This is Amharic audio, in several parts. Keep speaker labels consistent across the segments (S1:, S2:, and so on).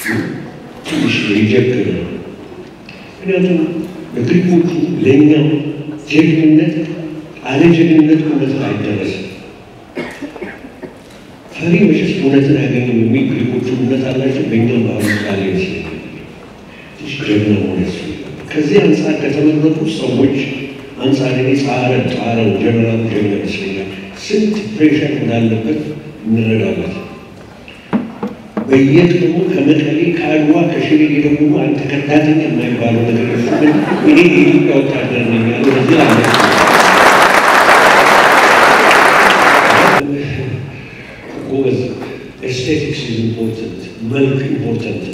S1: ትንሽ ሪጀክት ነው። ምክንያቱም ለግሪኮቹ ለእኛም ጀግንነት አለ ጀግንነት እውነት አይደረስም። ፈሪ መሸሽ እውነትን አያገኝም የሚል ግሪኮቹ እውነት አላቸው። በእኛም ባህሉ ቃል ይመስለኛል ትንሽ ጀግና መሆን ያስፈልጋል። ከዚህ አንጻር ከተመረጡ ሰዎች አንጻር እኔ ጻረ ጻረው ጀነራል ጀግና ይመስለኛል። ስንት ፕሬሽር እንዳለበት እንረዳለን። በየቀኑ ከመቀሌ ከአድዋ ከሽሬ የደቡቡ አንተ ከዳተኛ የማይባለው ነገር እሱ ግን እኔ የኢትዮጵያ ወታደር ነኝ ያለው እዚህ አለ። ጎበዝ ኤስቴቲክስ ኢዝ ኢምፖርተንት፣ መልክ ኢምፖርተንት።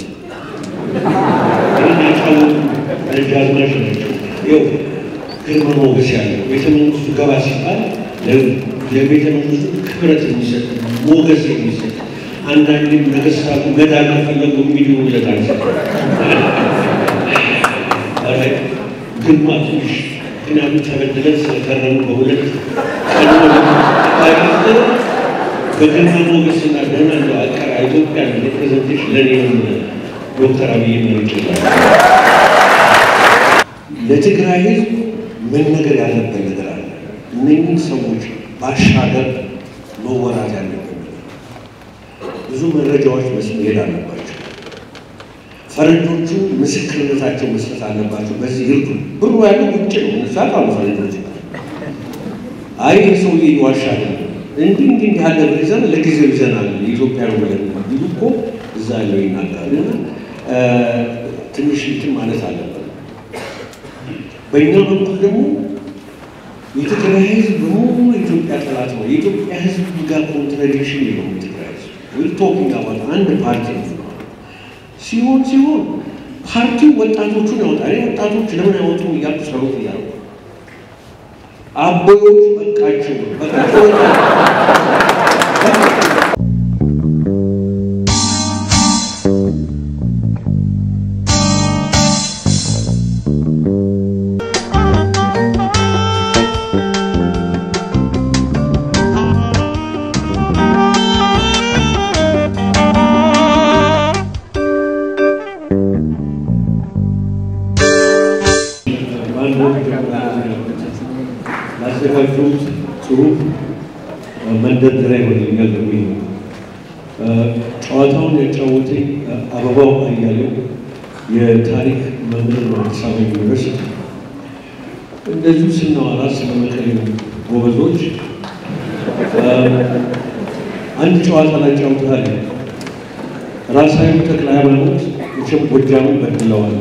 S1: ይህን ያጫወቱ ደጃዝማች ናቸው። ይኸው ግርማ ሞገስ ያለው ቤተ መንግስቱ ገባ ሲባል ለቤተ መንግስቱ ክብረት የሚሰጥ ሞገስ የሚሰጥ አንዳንድም ነገስታቱ ገዳል ከፈለጉ የሚድኑለት አንሰ ግርማ ትንሽ ምክንያቱም ተበድለን ስለከረሙ በሁለት በግርማ ሞገስና ደህና እንደ አቀራ ኢትዮጵያ ሪፕሬዘንቴሽን ለእኔም ዶክተር አብይ መርጭ ለትግራይ ህዝብ መነገር ያለበት ነገር አለ። እነኝህ ሰዎች ባሻገር መወራት ያለበት ብዙ መረጃዎች መሄድ አለባቸው። ፈረንጆቹ ምስክርነታቸው መስጠት አለባቸው። በዚህ ይርዱ። ብሩ ያለው ውጭ ነው። ሳቃሉ ፈረንጆች አይ ሰውዬ ይዋሻል እንዲህ እንዲህ እንዲህ ያለ ብር ይዘን ለጊዜው ይዘናል የኢትዮጵያ ነው ብለን ቢሉ እኮ እዛ ያለው ይናገራል። እና ትንሽ እንትን ማለት አለበት። በእኛ በኩል ደግሞ የትግራይ ህዝብ በሙሉ የኢትዮጵያ ጠላት ነው። የኢትዮጵያ ህዝብ ጋር ኮንትራዲክሽን የለው የትግራይ ህዝብ ዊል ቶኪንግ አባት አንድ ፓርቲ ነው ሲሆን ሲሆን ፓርቲው ወጣቶቹን ያወጣል። ወጣቶች ለምን አይወጡም እያልኩ ሰሩት እያሉ አቦዮች በቃችሁ በቃችሁ ላዘጋጁት ጽሁፍ መንደርደሪያ ይሆንልኛል በሚል ነው። ጨዋታውን ያጫወተኝ አበባው አያሌው የታሪክ መምህር ነው አዲስ አበባ ዩኒቨርሲቲ። እንደዚሁ ስናወራ ስለ መቀሌ ጎበዞች አንድ ጨዋታ ላይ ጫውታል። ራሳዊ ተክለ ሃይማኖት መቼም ጎጃምን በድለዋል።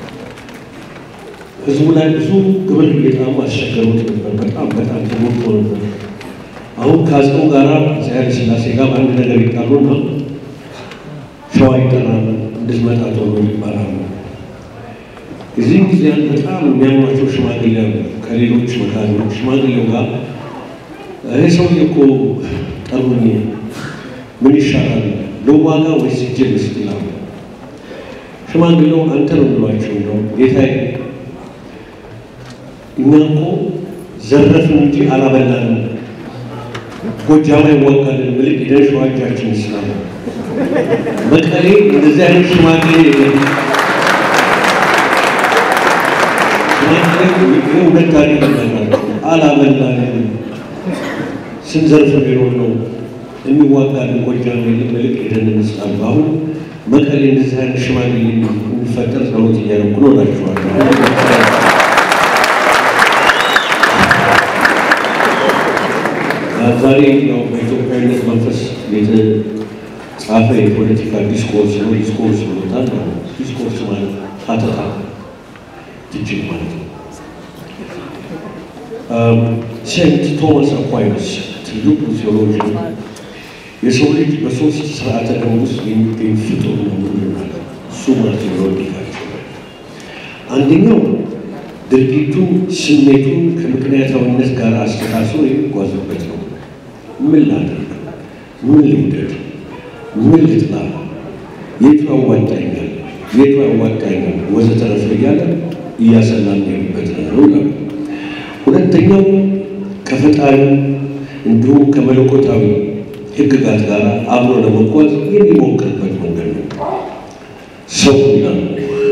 S1: ህዝቡ ላይ ብዙ ግብር እየጣሙ አስቸገሩት ነበር። በጣም በጣም ተሞክቶ ነበር። አሁን ከአፄው ጋር አፄ ኃይለ ሥላሴ ጋር በአንድ ነገር ይጣሉና ሸዋ ይጠራል፣ እንድትመጣ ተብሎ ይባላሉ። እዚህም ጊዜ አንድ በጣም የሚያሟቸው ሽማግሌ አሉ። ከሌሎች መካሪዎች ሽማግሌው ጋር እኔ ሰውዬ እኮ ጠሩኝ፣ ምን ይሻላል ለዋጋ ወይስ እጄ ልስጥ ይላሉ። ሽማግሌው አንተ ነው ብሏቸው ነው ጌታዬ እኛ እኮ ዘረፍን እንጂ አላበላንም። ጎጃም አይዋጋልን ብልቅ ሄደን ሸዋጃችን ይስላል። መቀሌ እንደዚህ አይነት ሽማግሌ የለም። ሽማግሌ ሁለት ታሪክ ይናገራል። አላበላንም ስንዘርፍ ቢኖር ነው የሚዋጋልን ጎጃም የለም ብልቅ ሄደን እንስላል። አሁን መቀሌ እንደዚህ አይነት ሽማግሌ የሚፈጠር ጸሎት እያደረኩ ነው እላችኋለሁ። ዛሬ ያው በኢትዮጵያዊነት መንፈስ የተጻፈ የፖለቲካ ዲስኮርስ ነው። ዲስኮርስ ብሎታል። ዲስኮርስ ማለት ሀተታ ትችት ማለት ነው። ሴንት ቶማስ አኳይነስ ትልቁ ቴዎሎጂን የሰው ልጅ በሶስት ስርዓተ ደም ውስጥ የሚገኝ ፍጡር ነው ብሎናል። እሱ ማለት ይወድቃቸው አንደኛው ድርጊቱን ስሜቱን ከምክንያታዊነት ጋር አስተሳስሮ የሚጓዝበት ነው። ምን ላድርግ? ምን ልውደድ? ምን ልጥላ? የቱ ያዋጣኛል? የቱ ያዋጣኛል? ወዘተረፈ እያለ እያሰላም የሚበት ነው ነው። ሁለተኛው ከፈጣሪ እንዲሁም ከመለኮታዊ ሕግጋት ጋር አብሮ ለመጓዝ የሚሞክርበት መንገድ ነው። ሰው ይላሉ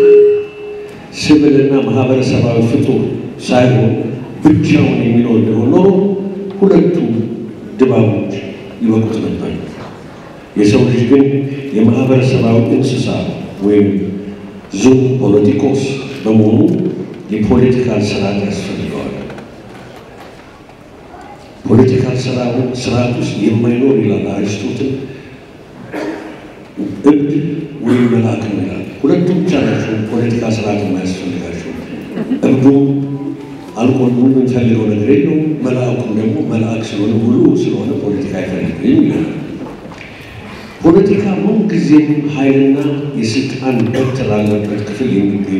S1: ሲቪልና ማህበረሰባዊ ፍጡር ሳይሆን ብቻውን የሚኖር ቢሆን ኖሮ ሁለቱ ድባቦች ይበቁት ነበር። የሰው ልጅ ግን የማህበረሰባዊ እንስሳ ወይም ዙም ፖለቲኮስ በመሆኑ የፖለቲካል ስርዓት ያስፈልገዋል። ፖለቲካል ስርዓት ውስጥ የማይኖር ይላል አሪስቶትል እብድ ወይም መልአክ ነው ይላል። ሁለቱም ብቻ ናቸው ፖለቲካ ስርዓት የማያስፈልጋቸው። እብዱም አልኮል የምንፈልገው ነገር የለውም። መልአኩም ደግሞ መልአክ ስለሆነ ሁሉ ስለሆነ ፖለቲካ አይፈልግም ይላል። ፖለቲካ ምን ጊዜም ኃይልና የስልጣን በትር ላለበት ክፍል የሚገኝ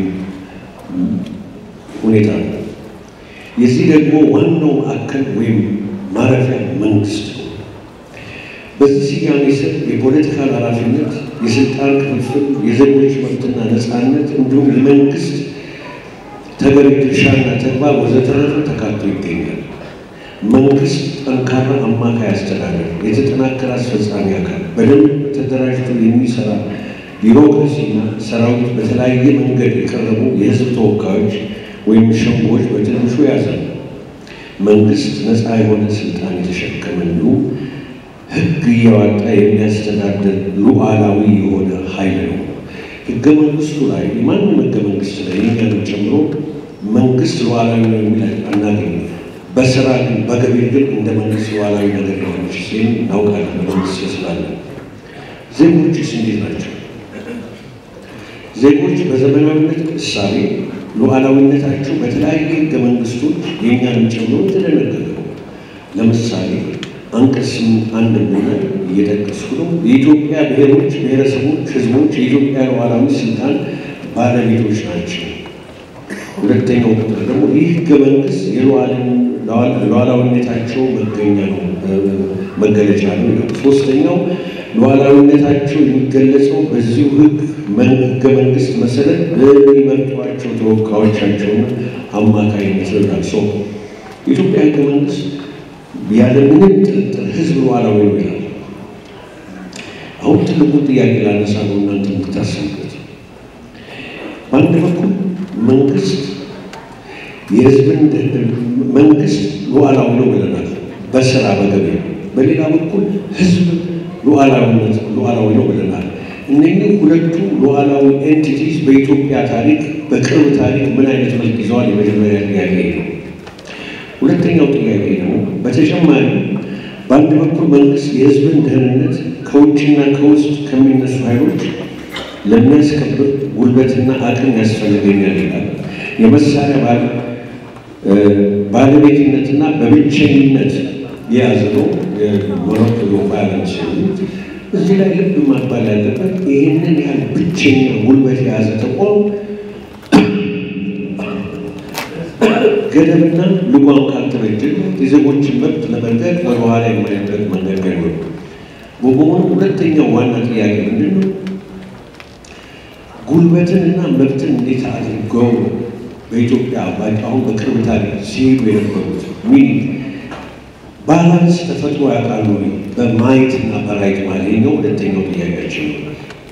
S1: ሁኔታ ነው። የዚህ ደግሞ ዋናው ማዕከል ወይም ማረፊያ መንግስት ነው። በዚህ ስያሜ ስር የፖለቲካል ኃላፊነት፣ የስልጣን ክፍፍል፣ የዜጎች መብትና ነፃነት እንዲሁም የመንግስት ተገቢ ድርሻና ተግባር ወዘተረፈ ተካቶ ይገኛል። መንግስት ጠንካራ አማካይ አስተዳደር፣ የተጠናከረ አስፈጻሚ አካል፣ በደንብ ተደራጅቶ የሚሰራ ቢሮክራሲና ሰራዊት፣ በተለያየ መንገድ የቀረቡ የህዝብ ተወካዮች ወይም ሸንጎች በትንሹ ያዛል። መንግስት ነፃ የሆነ ስልጣን የተሸከመ እንዲሁም ህግ እያወጣ የሚያስተዳድር ሉዓላዊ የሆነ ኃይል ነው። ህገ መንግስቱ ላይ የማንም ህገ መንግስት ላይ የኛንም ጨምሮ መንግስት ሉዓላዊ ነው የሚል አናገኝም። በስራ ግን በገቢር ግን እንደ መንግስት ሉዓላዊ ነገር የሆነች ሲል እናውቃለን። በመንግስት ስላለን ዜጎችስ እንዴት ናቸው? ዜጎች በዘመናዊነት እሳቤ ሉዓላዊነታቸው በተለያየ ህገ መንግስቶች የእኛንም ጨምሮ የተደነገገ ነው። ለምሳሌ አንቀጽ አንድ ብናይ እየጠቀስኩ ነው። የኢትዮጵያ ብሔሮች፣ ብሔረሰቦች፣ ህዝቦች የኢትዮጵያ ሉዓላዊ ስልጣን ባለቤቶች ናቸው። ሁለተኛው ቁጥር ደግሞ ይህ ህገ መንግስት የሉዓላዊነታቸው መገኛ ነው መገለጫ ነው ይላል። ሶስተኛው ሉዓላዊነታቸው የሚገለጸው በዚሁ ህግ ህገ መንግስት መሰረት በሚመርጧቸው ተወካዮቻቸውና አማካይነት ይላል። ሰው የኢትዮጵያ ህገ መንግስት ያለምንም ጥርጥር ህዝብ ሉዓላዊ ነው ይላል። አሁን ትልቁ ጥያቄ ላነሳ ነው እናንተ የምታስቡበት። በአንድ በኩል መንግስት የህዝብን መንግስት ሉዓላዊ ነው ብለናል፣ በስራ በገቢ በሌላ በኩል ህዝብ ሉዓላዊነት ሉዓላዊ ነው ብለናል። እነኚህ ሁለቱ ሉዓላዊ ኤንቲቲስ በኢትዮጵያ ታሪክ በቅርብ ታሪክ ምን አይነት መልክ ይዘዋል? የመጀመሪያ ጥያቄ ነው። ሁለተኛው ጥያቄ ነው። በተጨማሪ በአንድ በኩል መንግስት የህዝብን ደህንነት ከውጭና ከውስጥ ከሚነሱ ኃይሎች ለሚያስከብር ጉልበትና አቅም ያስፈልገኛል ይላል። የመሳሪያ ባለቤትነትና በብቸኝነት የያዘ ነው የሞኖፖሊ ቫይለንስ የሚሉት። እዚህ ላይ ልብ ማባል ያለበት ይህንን ያህል ብቸኛ ጉልበት የያዘ ተቋም ገደብና ልጓም ካልተበጀለት የዜጎችን መብት ለመንገድ ወደኋላ የማይበት መንገድ ነው። በመሆኑ ሁለተኛው ዋና ጥያቄ ምንድን ነው? ጉልበትንና መብትን እንዴት አድርገው በኢትዮጵያ አሁን በቅርብ ታሪክ ሲሄዱ የነበሩት ሚኒ ባላንስ ተፈጥሮ ያውቃሉ በማየትና በራይት ማለት ነው። ሁለተኛው ጥያቄያችን ነው።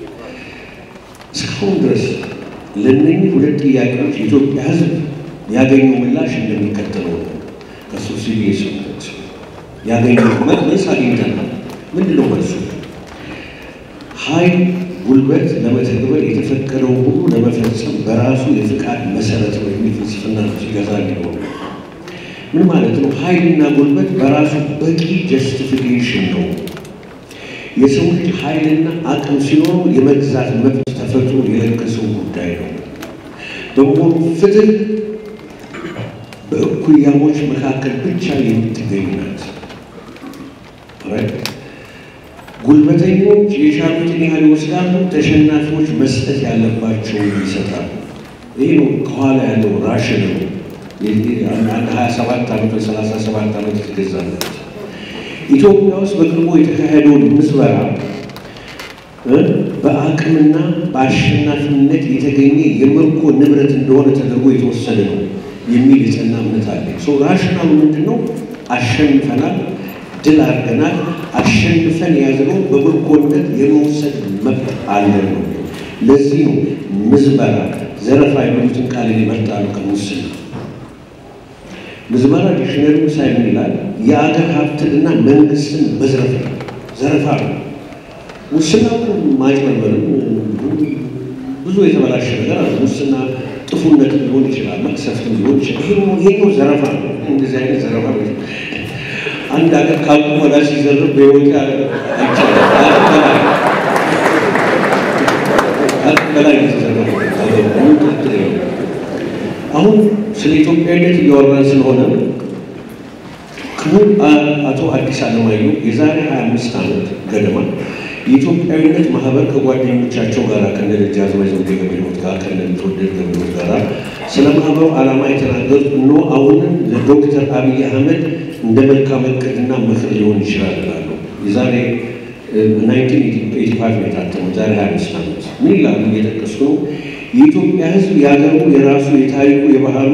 S1: እስካሁን ድረስ ለእነኝህ ሁለት ጥያቄዎች የኢትዮጵያ ሕዝብ ያገኘው ምላሽ እንደሚከተለው ነው። ከሱ ሲሪየስ ያገኘው መልስ አግኝተናል። ምንድን ነው መልሱ? ኃይል ጉልበት ለመተግበር የተፈቀደው ሁሉ ለመፈጸም በራሱ የፍቃድ መሰረት ነው የሚል ፍልስፍና ነው ሲገዛ ሊሆኑ ምን ማለት ነው? ኃይልና ጉልበት በራሱ በቂ ጀስቲፊኬሽን ነው። የሰው ልጅ ኃይልና አቅም ሲኖረው የመግዛት መብት ተፈጥሮ የለገሰው ጉዳይ ነው። በመሆኑ ፍትህ በእኩያሞች መካከል ብቻ የምትገኝ ናት። ጉልበተኞች የቻሉትን ያህል ይወስዳሉ፣ ተሸናፊዎች መስጠት ያለባቸውን ይሰጣሉ። ይህ ነው ከኋላ ያለው ራሽን ነው። አንድ ሀያ ሰባት ዓመት ወይ ሰላሳ ሰባት ዓመት የተገዛለት ኢትዮጵያ ውስጥ በቅርቡ የተካሄደውን ምዝበራ በአቅምና በአሸናፊነት የተገኘ የምርኮ ንብረት እንደሆነ ተደርጎ የተወሰደ ነው የሚል የጸና እምነት አለ። ሰው ራሽናሉ ምንድን ነው? አሸንፈናል፣ ድል አድርገናል፣ አሸንፈን የያዝነው በምርኮነት የመውሰድ መብት አለን ነው። ለዚህ ነው ምዝበራ፣ ዘረፋ የሚሉትን ቃል ይመርጣሉ ከሙስና። ምዝበራ ዲክሽነሪ ሳይሆን ይላል የአገር ሀብትንና መንግስትን መዝረፍ ነው፣ ዘረፋ ነው። ሙስና ማጭበርበርም ብዙ የተበላሸ ነገር አለ። ሙስና ጥፉነት ሊሆን ይችላል፣ መቅሰፍትም ሊሆን ይችላል። ይሄኛው ዘረፋ ነው። እንደዚህ አይነት ዘረፋ ነው። አንድ ሀገር ካልቁ ወዳ ሲዘርፍ በህይወት በላይ የተዘረፈ አሁን ስለ ኢትዮጵያዊነት እያወራን ስለሆነ ክቡር አቶ አዲስ አለማየሁ የዛሬ 25 ዓመት ገደማ የኢትዮጵያዊነት ማህበር ከጓደኞቻቸው ጋር ከነ ደጃዝማች ዘውዴ ገብረሕይወት ጋር ከነ ቢትወደድ ገብረሕይወት ጋር ስለ ማህበሩ ዓላማ የተናገሩት እኖ አሁንም ለዶክተር አብይ አህመድ እንደ መልካም እቅድና ምክር ሊሆን ይችላል እላለሁ። የዛሬ 1985 ነው የታተመው። ዛሬ 25 ዓመት ምን ይላሉ? እየጠቀስኩ ነው። የኢትዮጵያ ሕዝብ የሀገሩ የራሱ የታሪኩ የባህሉ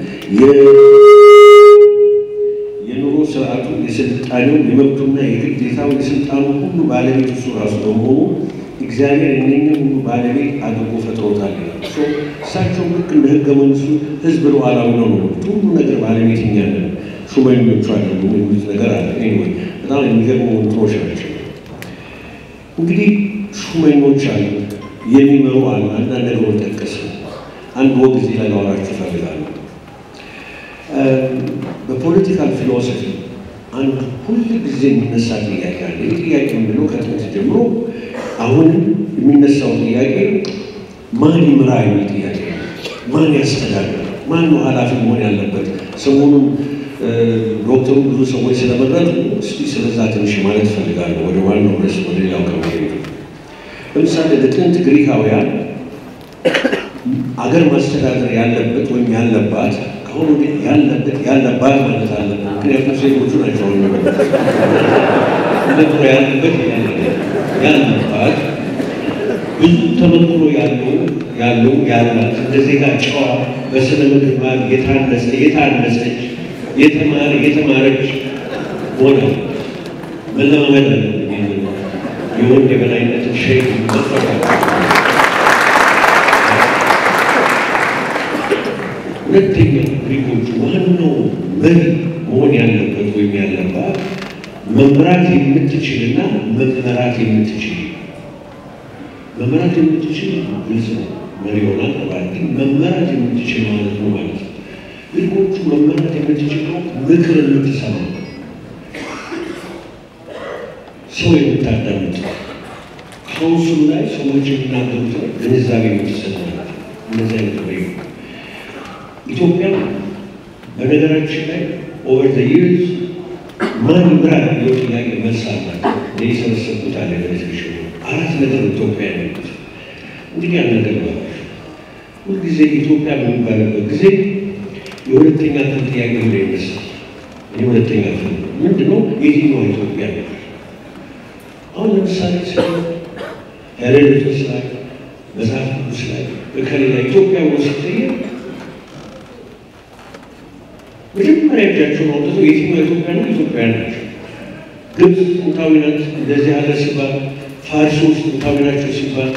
S1: የኑሮ ስርዓቱ የስልጣኔው የመብቱና የግዴታው የስልጣኑ ሁሉ ባለቤት እሱ ራሱ በመሆኑ እግዚአብሔር እነኝም ሁሉ ባለቤት አድርጎ ፈጥሮታል ይላል። እሳቸው ልክ እንደ ህገ መንግስቱ ህዝብ ሉዓላዊ ነው ነው ሁሉ ነገር ባለቤት እኛ ነን፣ ሹመኞቹ አለ የሚሉት ነገር አለ። ወይ በጣም የሚገርሙ እንትኖች ናቸው። እንግዲህ ሹመኞች አሉ፣ የሚመሩ አሉ። አንዳንድ ነገሮች ጠቀስ አንድ ወግ እዚህ ላይ ላወራችሁ እፈልጋለሁ። በፖለቲካል ፊሎሶፊ አንድ ሁል ጊዜ የሚነሳ ጥያቄ አለ። ይህ ጥያቄ ምንድነው? ከጥንት ጀምሮ አሁንም የሚነሳው ጥያቄ ማን ይምራ የሚል ጥያቄ ነው። ማን ያስተዳድር? ማን ነው ኃላፊ መሆን ያለበት? ሰሞኑን ዶክተሩ ብዙ ሰዎች ስለመረጡ እስቲ ስለዛ ትንሽ ማለት እፈልጋለሁ። ወደ ዋናው ርዕስ ወደ ሌላው ከመሄዱ ለምሳሌ ለጥንት ግሪካውያን አገር ማስተዳደር ያለበት ወይም ያለባት ከአሁኑ ግን ያለበት ያለባት ማለት አለበት። ምክንያቱም ሴቶቹ ናቸው ነጥሮ ያለበት ያለባት ብዙ ተመክሮ ያለው ያለው ያላት እንደ ዜጋ ጨዋ በስነ ምግባር የታነጸ የታነጸች የተማረ የተማረች ሆነ መለማመድ አለ የወንድ የበላይነትን ሸይ መፈቃ ሁለተኛ ግሪኮቹ ዋናው መሪ መሆን ያለበት ወይም ያለባት መምራት የምትችልና መመራት የምትችል መመራት የምትችል ግልጽ ነው። መሪ ሆና ተባል ግን መመራት የምትችል ማለት ነው ማለት ነው። ግሪኮቹ መመራት የምትችለው ምክር የምትሰማ ሰው የምታዳምጥ ካውንስሉ ላይ ሰዎች የሚናገሩት ግንዛቤ የምትሰጥ ማለት ነው። እነዚህ አይነት ወይ ኢትዮጵያ በነገራችን ላይ ኦቨር ዘ ይርስ ማን ይምራ የሚለው ጥያቄ መልስ አላት። የሰበሰብኩት አለ በቴሌቪዥን አራት ነገር ኢትዮጵያ ያለበት እንግዲህ ያን ነገር ነው። ሁልጊዜ ኢትዮጵያ በሚባልበት ጊዜ የሁለተኛ ክፍል ጥያቄ ብሎ ይነሳል። የሁለተኛ ክፍል ምንድነው? የትኛዋ ኢትዮጵያ ነው? አሁን ለምሳሌ ስለ ሄሬዶተስ ላይ መጽሐፍ ቅዱስ ላይ በከሌላ ኢትዮጵያ ብሎ ሲጠየቅ መጀመሪያ እጃቸውን አውጥተው የትኛው ኢትዮጵያ ነው? ኢትዮጵያውያን ናቸው። ግብፅ ጥንታዊ ናት እንደዚህ ያለ ሲባል፣ ፋርሶች ጥንታዊ ናቸው ሲባል፣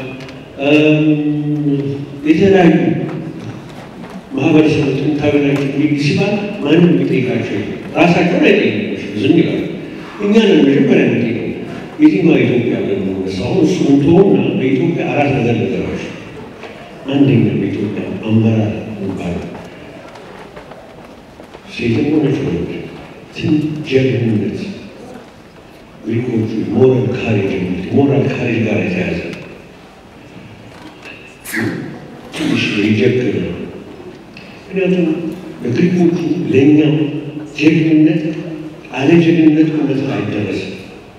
S1: የተለያዩ ማህበረሰቦች ጥንታዊ ናቸው ሲባል ማንም የሚጠይቃቸው ራሳቸውን አይጠይቃቸው፣ ዝም ይላሉ። እኛ ነን መጀመሪያ የሚጠይቀው የትኛዋ ኢትዮጵያ ብለን የምንነሳው። አሁን እሱ እንትሆና በኢትዮጵያ አራት ነገር ነገሮች፣ አንደኛ በኢትዮጵያ አመራር ይባላል ሴትም ሆነች ወንድ ጀግንነት ግሪኮቹ ሞራል ካሬጅ የሚሉት ሞራል ካሬጅ ጋር የተያዘ ትንሽ የጀግን ነው። ምክንያቱም ለግሪኮቹ ለእኛም ጀግንነት አለ ጀግንነት እውነትን አይደረስም።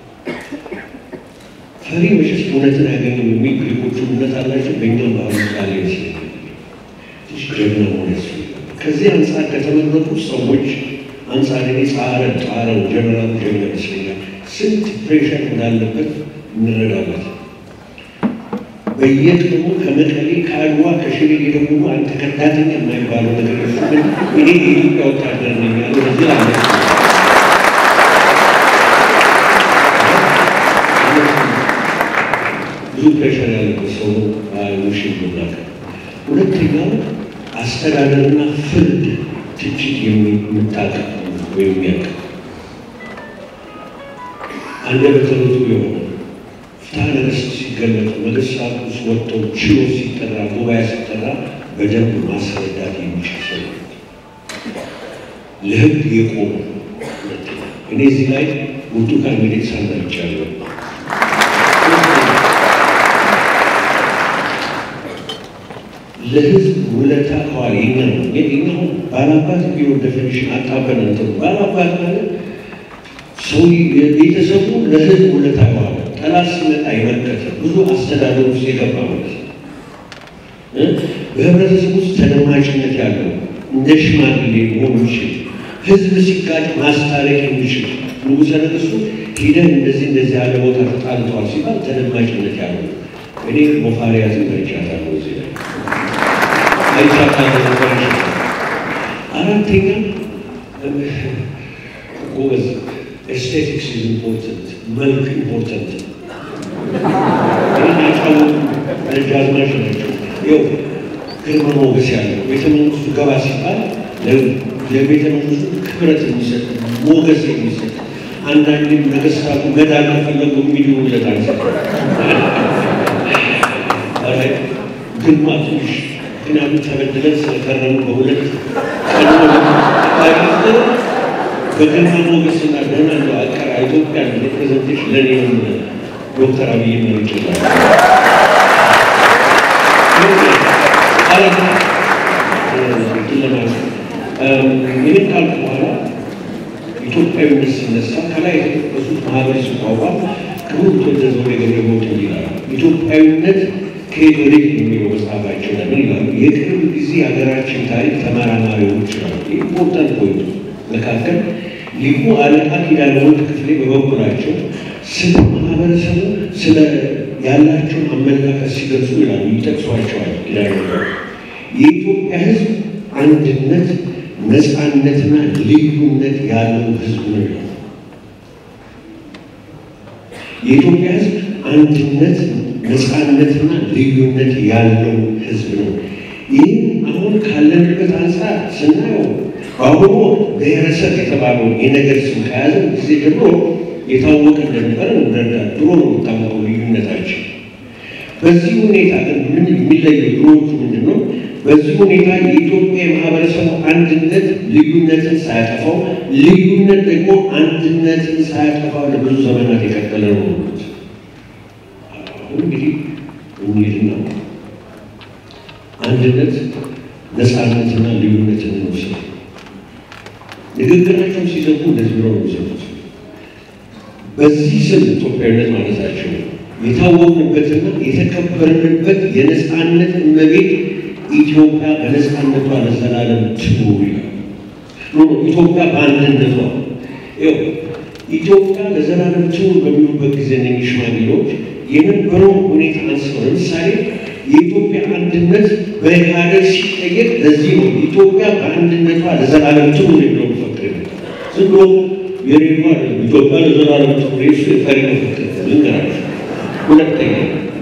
S1: ፈሪ መሸሽ እውነትን አያገኝም የሚል ግሪኮቹ እምነት አላቸው። በእኛም ባህሉ ቃል ይመስለኛል ትንሽ ጀግና መሆን ያስፈልጋል። ከዚህ አንጻር ከተመረጡ ሰዎች አንጻር እኔ ጻረ ጣረው ጀነራል ጀግና ይመስለኛል። ስንት ፕሬሽር እንዳለበት እንረዳበት። በየቀኑ ከመቀሌ ከአድዋ ከሽሬ የደቡሉ አንተ ከዳተኛ የማይባለው ነገር ግን እኔ የኢትዮጵያ ወታደር ነኝ ያለው እዚህ አለ። ብዙ ፕሬሽር ያለበት ሰው ነው ፋንክሽን የምናውቀው። ሁለተኛው አስተዳደርና ፍርድ ትችት የምታውቅ ወይም የሚያውቅ አንደበተ ርቱዕ የሆነ ፍትሐ ነገሥት ሲገለጡ ነገሥታቱ ወጥተው ችሎት ሲጠራ ጉባኤ ሲጠራ በደንብ ማስረዳት የሚችል ሰው ለሕግ የቆሙ እኔ እዚህ ላይ ብርቱካን ሚደቅሳን አይቻለሁ። ለሕዝብ ውለታ ከዋል የኛ ነው የኛ ባላባት ቢሮ ደፊኒሽን አጣበን እንትን ባላባት ማለት ሰው ቤተሰቡ ለሕዝብ ውለታ ከዋለ ጠላት ሲመጣ የመከተ ብዙ አስተዳደር ውስጥ የገባ ማለት ነው። በህብረተሰብ ውስጥ ተደማጭነት ያለው እንደ ሽማግሌ መሆኑ ይችል ህዝብ ሲጋጭ ማስታረቅ የሚችል ንጉሠ ነገሥቱ ሂደን እንደዚህ እንደዚህ ያለ ቦታ ተጣልተዋል ሲባል ተደማጭነት ያለው እኔ ሞፋሪያትን መርጫታለሁ። እዚህ ላይ አይቻታለሁ። አራተኛ ጎበዝ ኤስቴቲክስ ኢዝ ኢምፖርተንት፣ መልክ ኢምፖርተንት። ይህን ያጫወቱ ደጃዝማች ናቸው። ይኸው ግርማ ሞገስ ያለው ቤተ መንግስቱ ገባ ሲባል ለቤተ መንግስቱ ክብረት የሚሰጥ ሞገስ የሚሰጥ አንዳንድም ነገስታቱ መዳን ከፈለጉ የሚድኑለት አንሰ ግርማ ትንሽ ምክንያቱም ተበድለን ስለከረሙ በሁለት በግርማ ሞገስና ደህና እንደው አቀራ ኢትዮጵያ ሪፕሬዘንቴሽን ለእኔም ዶክተር አብይ መርጭ ይህን ካልኩ በኋላ ኢትዮጵያዊነት ሲነሳ ከላይ የተጠቀሱት ማህበር ሲቋቋም ክቡር ተወደዘ የገረቦት ይላሉ። ኢትዮጵያዊነት ከየት ወዴት የሚለው መጽሐፋቸው ለምን ይላሉ? የቅርብ ጊዜ የሀገራችን ታሪክ ተመራማሪዎች ነው ኢምፖርታንት ፖይንት መካከል ሊቁ አለቃ ኪዳነ ወልድ ክፍሌ በበኩላቸው ስለ ማህበረሰቡ ስለ ያላቸውን አመለካከት ሲገልጹ ይላሉ ይጠቅሷቸዋል። ኪዳነ የኢትዮጵያ ሕዝብ አንድነት ነፃነትና ልዩነት ያለው ሕዝብ ነው ይላሉ። የኢትዮጵያ ሕዝብ አንድነት ነፃነትና ልዩነት ያለው ሕዝብ ነው። ይህም አሁን ካለንበት አንጻር ስናየው በአሁኑ ብሔረሰብ የተባለውን የነገር ስም ከያዘ ጊዜ ጀምሮ የታወቀ እንደነበረ እንረዳ። ድሮ ነው የታወቀው ልዩነታችን። በዚህ ሁኔታ ግን ምን የሚለየው ድሮዎቹ ምንድን ነው? በዚህ ሁኔታ የኢትዮጵያ የማህበረሰቡ አንድነት ልዩነትን ሳያጠፋው፣ ልዩነት ደግሞ አንድነትን ሳያጠፋው ለብዙ ዘመናት የቀጠለ ነው። አሁን እንግዲህ እንሂድና አንድነት ነፃነትና ልዩነትን እንውሰድ። ንግግራቸውን ሲዘጉ እንደዚህ ብለው ነው የሚዘጉት። በዚህ ስም ኢትዮጵያዊነት ማለታቸው የታወቅንበትና የተከበርንበት የነፃነት እመቤት ኢትዮጵያ በነፃነቷ ለዘላለም ትኑር ይላል። ኢትዮጵያ በአንድነቷ ኢትዮጵያ ለዘላለም ትኑር በሚሉበት ጊዜ እነኝህ ሽማግሌዎች የነበረው ሁኔታ አንስተው ለምሳሌ የኢትዮጵያ አንድነት በኢህአደግ ሲጠየቅ ለዚህ ነው ኢትዮጵያ በአንድነቷ ለዘላለም ትኑር የሚለው መፈክር ዝም ብሎ የሬዲዮ አይደለም። ኢትዮጵያ ለዘላለም ትኑር የሱ የፈሪ መፈክር ልንገራችሁ። ሁለተኛ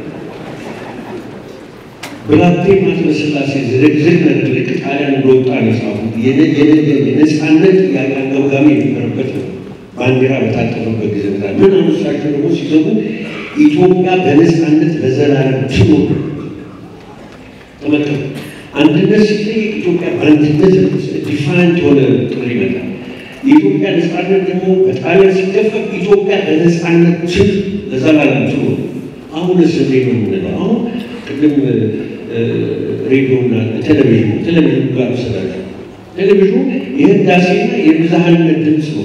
S1: ብላቴን ማትበ ሥላሴ ዝግዝግ ነገር ልክ ጣሊያን እንደወጣ ነው የጻፉት። የነፃነት ጥያቄ አንገብጋቢ የነበረበት ነው። ባንዲራ በታጠፈበት ጊዜ ምን አነሳቸው ደግሞ ሲዘጉ ኢትዮጵያ በነፃነት ለዘላለም ትኑር ተመልከቱ። አንድነት ሲጠየቅ ኢትዮጵያ በአንድነት ዲፋይንድ የሆነ ጥሪ ይመጣል። የኢትዮጵያ ነፃነት ደግሞ በጣሊያን ሲገፈፍ ኢትዮጵያ በነፃነት ትል ለዘላለም ትኑር። አሁንስ እንዴት ነው የምንለው? አሁን ቅድም ሬዲዮና ቴሌቪዥኑ ቴሌቪዥኑ ጋር ወሰዳቸው። ቴሌቪዥኑ የህዳሴና የብዝሃነት ድምፅ ነው።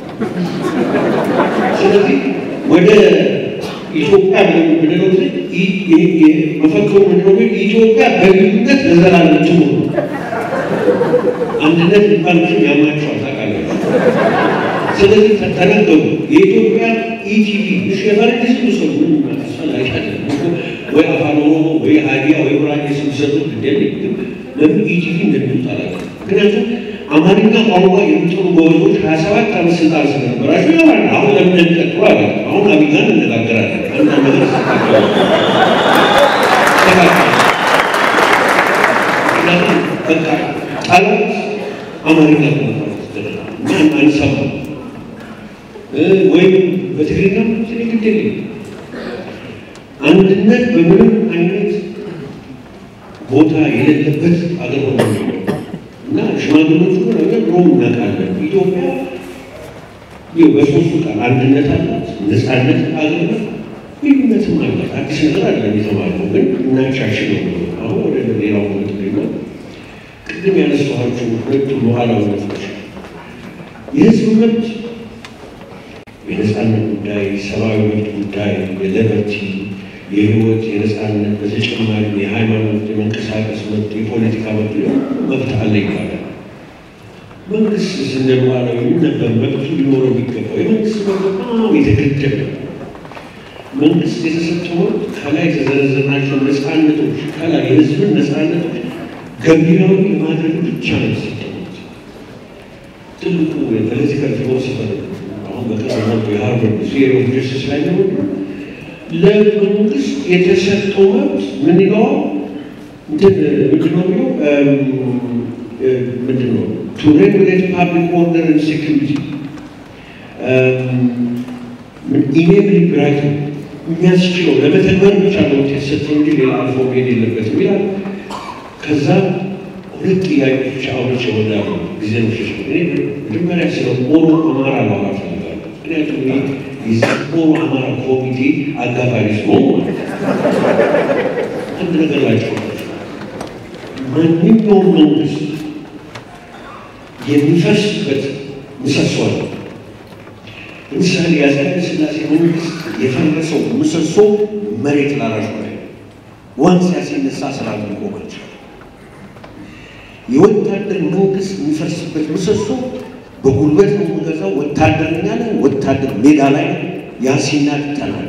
S1: ስለዚህ ወደ ኢትዮጵያ ምንለው መፈክሩ ምንድነው? ኢትዮጵያ በልዩነት ለዘላለም ትኑር ነው። አንድነት የሚባል ምንም ያማቸዋል ታውቃላችሁ። ስለዚህ ተነገሩ። የኢትዮጵያ ኢቲቪ እሺ፣ የፈረንጅ ስም ሰው ምንም አስፈላጊ አይደለም። ወይ አፋን ኦሮሞ ወይ ሀዲያ ወይ ጉራጌ ስም ሰጡት እንደ ለምን ኢቲቪ እንደሚሉት አላውቅም። ምክንያቱም አማርኛ ቋንቋ የሚጥሩ ጎበዞች ሀያ ሰባት ዓመት ስልጣን ስለነበራቸው ይሆናል። አሁን ለምን እንደሚቀጥሉ አላውቅም። አሁን አብይ ጋር እንነጋገራለን። አንዳንድ ነገር ምክንያቱም በቃ ጠላት አማርኛ ማን አንሰማ ወይም በትግርኛ ግድ የለም። አንድነት በምንም አይነት ቦታ የሌለበት አገር ሆነ እና ሽማግሎቹ ነገር ሮም እናውቃለን። ኢትዮጵያ ይኸው በሶስቱ ቃል አንድነት አላት፣ ነፃነት አገር ልዩነትም አላት። አዲስ ነገር አለ የተባለው ግን እናሻሽለው ነው። አሁን ወደ ሌላው ነጥብና ቅድም ያነሳኋቸው ሁለቱ ሉዓላዊነቶች የህዝብ መብት የነፃነት ጉዳይ፣ ሰብአዊ መብት ጉዳይ፣ የለበርቲ የህይወት የነፃነት በተጨማሪ የሃይማኖት የመንቀሳቀስ መብት፣ የፖለቲካ መብት መብት አለ ይባላል። መንግስት ስንል ሉዓላዊ ነበር መብቱ ሊኖረው የሚገባው የመንግስት መብት በጣም የተገደበ መንግስት የተሰጠው መብት ከላይ የተዘረዘርናቸው ነፃነቶች ከላይ የህዝብን ነፃነቶች ገቢራዊ የማድረግ ብቻ ነው የተሰጠው። ትልቁ የፖለቲካል ፊሎሶፈር አሁን በቅርብ የሃርቨርድ ቲዮሪ ኦፍ ጀስቲስ ላይ ነው ለመንግስት የተሰጠው መብት ምን ይለዋል? እንትን ምንድን ነው የሚለው ምንድን ነው ቱ ሬጉሌት ፓብሊክ ኦርደር ኤንድ ሴኪሪቲ ኢኔብል ራይት የሚያስችለው ለመተግበር ብቻ ነው የተሰጠው እንጂ ሌላ አልፎ መሄድ የለበትም ይላል። ከዛ ሁለት ጥያቄዎች አውርቼ እወዳለሁ። ጊዜ ምሽሽ እኔ መጀመሪያ ስለ ኦሮ አማራ ላወራ እፈልጋለሁ። ምክንያቱም እኔ የዚህ ኦሮ አማራ ኮሚቴ አጋፋሪ ስለሆኑ አንድ ነገር ላቸው ማንኛውም መንግስት የሚፈርስበት ምሰሶ አለ። ለምሳሌ የአፄ ኃይለ ሥላሴ መንግስት የፈረሰው ምሰሶ መሬት ላራሹ ላይ ዋንስ ሲነሳ ስርዓት ሊቆም አልቻለም። የወታደር መንግስት የሚፈርስበት ምሰሶ በጉልበት ነው የምገዛው ወታደር ያለ ወታደር ሜዳ ላይ ያሲናት ይጠናል።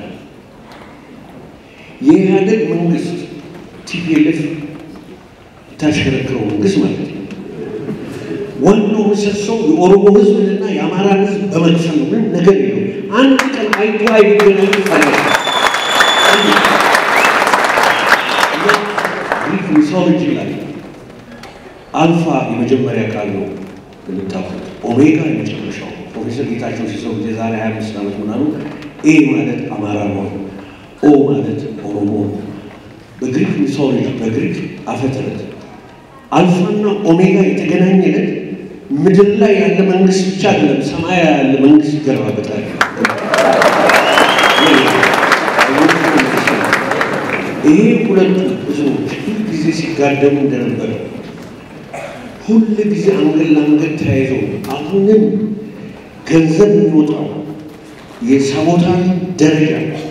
S1: የኢህአደግ መንግስት ቲፒኤልኤፍ የታሽከረክረው መንግስት ማለት ነው። ዋናው ምሰሶው የኦሮሞ ህዝብንና የአማራ ህዝብ በመክፈል ነው። ምንም ነገር የለው። አንድ ቀን አይቶ አይገናኙ ይባላል። ግሪክ ሚሶሎጂ ላይ አልፋ የመጀመሪያ ቃል ነው የምታውቁት፣ ኦሜጋ የመጨረሻው። ፕሮፌሰር ጌታቸው ሲሰሩ የዛሬ 25 ዓመት ምናምን ኤ ማለት አማራ ነው፣ ኦ ማለት ኦሮሞ ነው። በግሪክ ሚሶሎጂ በግሪክ አፈተረት አልፋና ኦሜጋ የተገናኘለት ምድር ላይ ያለ መንግስት ብቻ አይደለም፣ ሰማይ ያለ መንግስት ይገራበታል። ይሄ ሁለቱ ብዙዎች ሁል ጊዜ ሲጋደሙ እንደነበረ ሁል ጊዜ አንገት ለአንገት ተያይዘው አሁንም ገንዘብ የሚወጣው የሳቦታን ደረጃ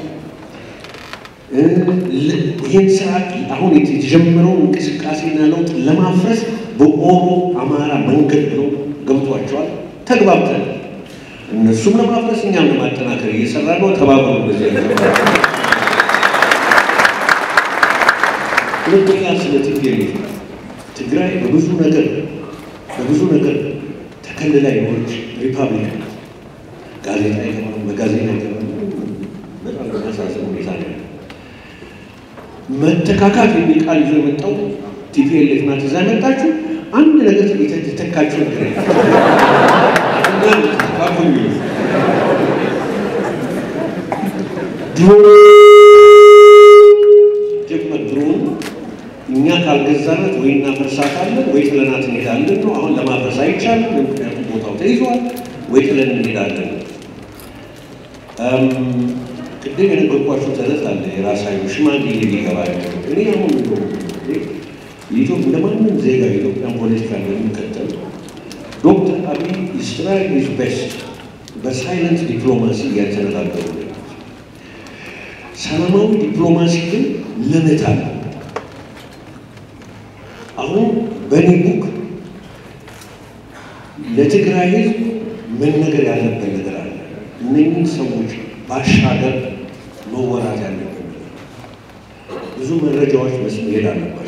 S1: ይህን ስርዓት አሁን የተጀመረውን እንቅስቃሴና ለውጥ ለማፍረስ በኦሮ አማራ መንገድ ብለው ገብቷቸዋል። ተግባብተን እነሱም ለማፍረስ እኛም ለማጠናከር እየሰራ ነው። ተባበሩ። በዚህ ሁለተኛ ስለ ትግሬ ትግራይ በብዙ ነገር በብዙ ነገር ተከልላ የሆነች ሪፐብሊክ ጋዜጣ የተባሉ በጋዜጣ የተባሉ በጣም በሚያሳዝን ሁኔታ ነው። መተካካት የሚል ቃል ይዞ የመጣው ቲፒኤልኤፍ ናት። እዛ መጣችሁ አንድ ነገር የተተካችሁ ነገር ድሮ ጀመር ድሮን እኛ ካልገዛናት ወይ እናፈርሳታለን ወይ ጥለናት እንሄዳለን ነው። አሁን ለማፍረስ አይቻልም፣ ምክንያቱም ቦታው ተይዟል። ወይ ጥለን እንሄዳለን። ቅድም የነገርኳቸው ተረት አለ። የራሳዊ ሽማግሌ ሊገባ እኔ አሁን የኢትዮጵያ ለማንም ዜጋ የኢትዮጵያን ፖለቲካ እንደሚከተል ዶክተር አብይ ኢስትራይ ኢዝ ቤስት በሳይለንት ዲፕሎማሲ እያተነጋገሩ ነው። ሰላማዊ ዲፕሎማሲ ግን ልምት አለ። አሁን በእኔ ቡክ ለትግራይ ህዝብ መነገር ያለበት ነገር አለ። እነኝህ ሰዎች ባሻገር መወራት ያለበት ብዙ መረጃዎች መስመሄድ አለባቸው።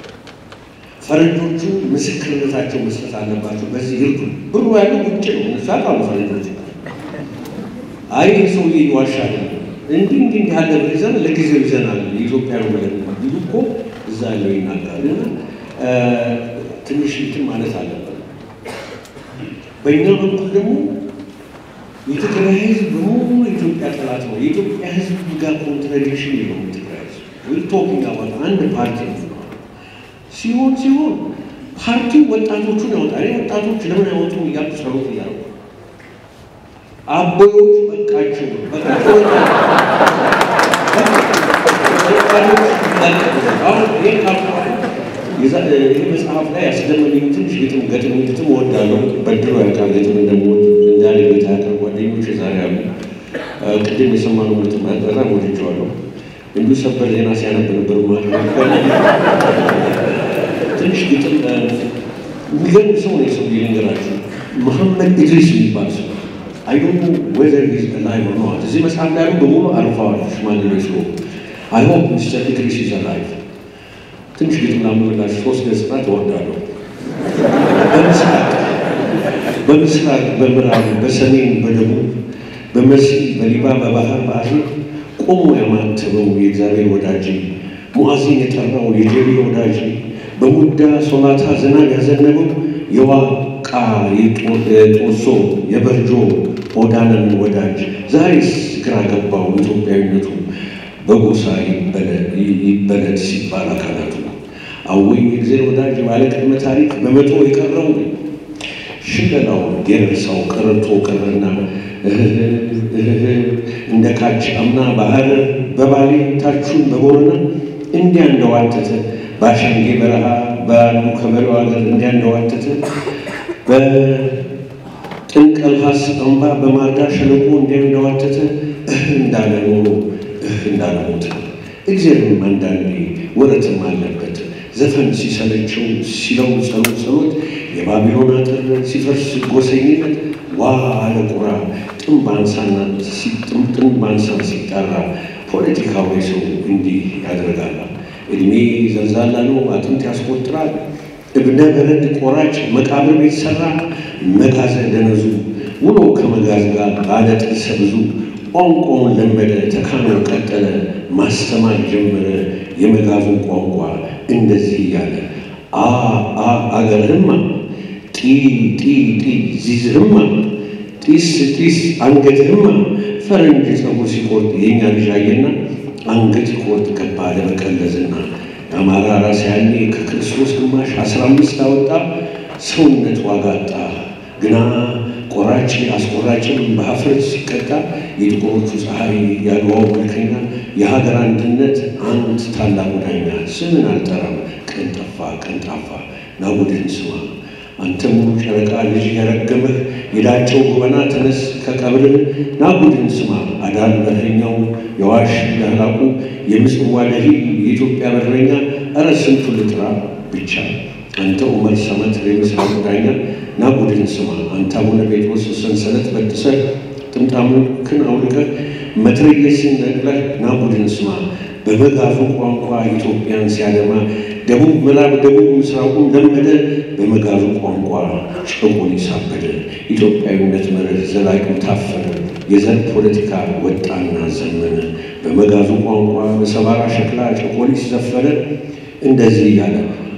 S1: ፈረንጆቹ ምስክርነታቸው መስጠት አለባቸው። በዚህ ይርዱ ብሩ ያለው ውጭ ነው። እነሱ ያውቃሉ ፈረንጆች። አይ ይህ ሰውዬ ይዋሻ አይደለም እንዲህ እንዲህ ያለ ብር ይዘን ለጊዜው ይዘናል የኢትዮጵያ ነው ብለን ቢሉ እኮ እዛ ያለው ይናገራል። እና ትንሽ እንትን ማለት አለበት። በእኛ በኩል ደግሞ የትግራይ ህዝብ በሙሉ የኢትዮጵያ ጠላት ነው። የኢትዮጵያ ህዝብ ጋር ኮንትራዲክሽን የለውም። የትግራይ ህዝብ ዊል ቶኪንግ አባት አንድ ፓርቲ ነው ሲሆን ሲሆን ፓርቲው ወጣቶቹን ያወጣል። ወጣቶች ለምን አይወጡም እያሉ ጸሎት እያሉ አቦዮች በቃቸው በቃቸው ይህ መጽሐፍ ላይ ያስደመመኝ ትንሽ ግጥም ገጥም ግጥም እወዳለሁ። በድሮ ያውቃል ግጥም እንደምወድ እንዳለ ቤት ያውቃል። ጓደኞች ዛሬ አሉ። ቅድም የሰማነው ግጥም በጣም ወድጀዋለሁ። እንዲሁ ሰበር ዜና ሲያነብ ነበሩ ትንሽ ግጥም የሚገርም ሰው ነው። የሰው ልንገራችሁ፣ መሐመድ ኢድሪስ የሚባል ሰው አይ ዶንት ኖ ዌዘር ኢዝ አላይቭ ኦር ኖት። እዚህ መጽሐፍ ላይ ያሉ በሙሉ አልፈዋል። ሽማግሌዎች ስለሆኑ አይ ሆፕ ሚስተር ኢድሪስ ኢዝ አላይቭ። ትንሽ ግጥም ላምብላችሁ፣ ሶስት ገጽታ ትወርዳለሁ። በምስራቅ በምስራቅ በምዕራብ በሰሜን በደቡብ በመስሪ በሊባ በባህር ባህር ቆሞ ያማተበው የእግዚአብሔር ወዳጅ ሙዓዚን የጠራው የጀሌ ወዳጅ በሙዳ ሶላታ ዝናብ ያዘነበው የዋቃ የጦሶ የበርጆ ኦዳንን ወዳጅ ዛሬስ ግራ ገባው ኢትዮጵያዊነቱ በጎሳ ይበለድ ሲባል አካላቱ አወይ የእግዜር ወዳጅ ባለቅድመ ታሪክ በመቶ የቀረው ሽለላው የረሳው ቀረቶ ቀረና እንደ ካች አምና ባህር በባሌ ታቹን በቦረና እንዲያ እንደዋተተ በአሸንጌ በረሃ በአንዱ ከበሬው ሀገር እንዲያ እንደዋተተ በጥንቀልሃስ አምባ በማርዳ ሸለቆ እንዲያ እንደዋተተ እህ እንዳለ ኖሮ እህ እንዳለ ሞተ። እግዚአብሔርም አንዳንዴ ወረትም አለበት ዘፈን ሲሰለቸው ሲለው ጸሎት ጸሎት የባቢሎን አጥር ሲፈርስ ጎሰኝነት ዋ አለ ቁራ ጥም ባንሳን ሲጠራ ፖለቲካዊ ሰው እንዲህ ያደርጋል። እድሜ ዘልዛላ ነው፣ አጥንት ያስቆጥራል። እብነ በረድ ቆራጭ መቃብር ቤት ሰራ። መጋዘ ደነዙ ውሎ ከመጋዝ ጋር ባለ ጥርሰ ብዙ ቋንቋውን ለመደ፣ ተካኖ ቀጠለ፣ ማስተማር ጀመረ የመጋዙን ቋንቋ እንደዚህ እያለ አ አ አገርህማ ጢ ጢ ጢ ዚዝህማ ጢስ ጢስ አንገትህማ ፈረንጅ ፀጉር ሲቆርጥ የእኛ ልጅ አየና አንገት ይቆርጥ ገባ ለመቀለዝና የአማራ ራስ ያኔ ከክርስቶስ ግማሽ አስራ አምስት አወጣ ሰውነት ዋጋ አጣ ግና ቆራጭ አስቆራጭም በሀፍረት ሲቀጣ የጥቁሮቹ ፀሐይ ያድዋው መልከኛ የሀገር አንድነት አንድ ታላቁ ዳኛ ስምን አልጠራም ቀን ጠፋ ቀን ጣፋ ናቡድን ስማ አንተ ሙሉ ጨረቃ ልጅ ያረገመህ የዳቸው ጎበና ተነስ ከቀብርህ ናቡድን ስማ አዳል በረኛው የዋሽ ዳህላቁ የምጽዋ ደሂ የኢትዮጵያ በረኛ እረ ስንቱ ልጥራ ብቻ አንተ ዑመር ሰመት የምስራቁ ዳኛ ናቡድን ስማ አንተ አቡነ ጴጥሮስ ሰንሰለት በጥሰህ ጥምጣምክን አውልቀህ መትረየስን ነቅለህ ናቡድን ስማ በመጋፉ ቋንቋ ኢትዮጵያን ሲያደማ ደቡብ ምዕራብ ደቡብ ምስራቁን ለመደ በመጋዙ ቋንቋ ጨቆሊስ አበደ ኢትዮጵያዊነት መርህ ዘላቂው ታፈነ የዘር ፖለቲካ ወጣና ዘመነ በመጋዙ ቋንቋ በሰባራ ሸክላ ጨቆሊስ ዘፈነ እንደዚህ እያለ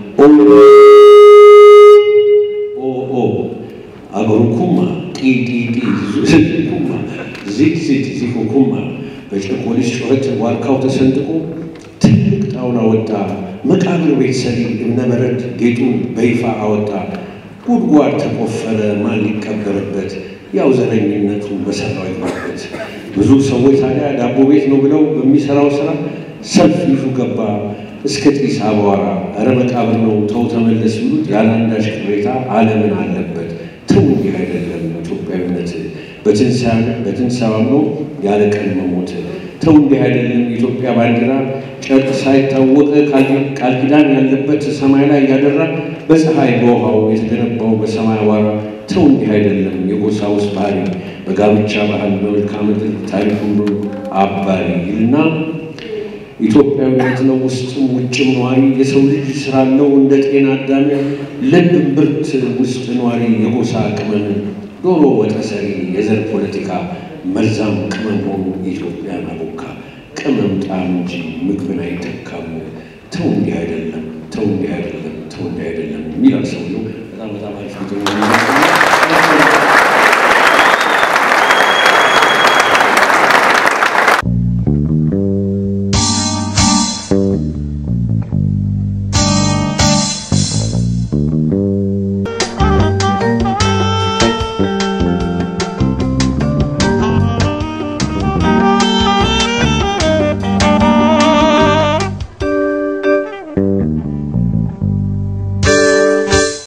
S1: ኦ አገሩኩማ ጢጢጢ ኩማ ዚት ዚት ዚኩኩማ በጨቆሊስ ጩኸት ዋርካው ተሰንጥቆ ትልቅ ጣውላ ወጣ። መቃብር ቤት ሰሪ እብነበረድ ጌጡን በይፋ አወጣ። ጉድጓድ ተቆፈረ ማን ሊቀበርበት? ያው ዘረኝነቱ በሰራው ይግባበት። ብዙ ሰዎች ታዲያ ዳቦ ቤት ነው ብለው በሚሰራው ስራ ሰልፍ ይዙ ገባ እስከ ጢስ አቧራ። እረ መቃብር ነው ተው ተመለስ ይሉት ያለ አንዳች ቅሬታ ዓለምን አለበት። ተው እንዲህ አይደለም ኢትዮጵያዊነት በትንሣኤ አምኖ ያለ ቀን መሞት። ተው እንዲህ አይደለም የኢትዮጵያ ባንዲራ ጨርቅ ሳይታወቅ ቃል ኪዳን ያለበት ሰማይ ላይ ያደራ በፀሐይ በውሃው የተገነባው በሰማይ አቧራ። ተው እንዲህ አይደለም የጎሳ ውስጥ ባህሪ በጋብቻ ባህል በመልክዓ ምድር ታሪክ ሁሉ አባሪ ይልና ኢትዮጵያዊነት ነው ውስጥም ውጭም ነዋሪ የሰው ልጅ ስራለው እንደ ጤና አዳሚ ልብ ብርት ውስጥ ነዋሪ የጎሳ ቅመም ዶሮ ወጠ ሰሪ የዘር ፖለቲካ መርዛም ቅመም ሆኑ ኢትዮጵያን አቦካ ቅመም ጣም እንጂ ምግብን አይተካም። ተው እንዲህ አይደለም ተው እንዲህ አይደለም ተው ጉዳይ አይደለም የሚላል ሰውየው። በጣም በጣም አሪፍ ግጥም ነው።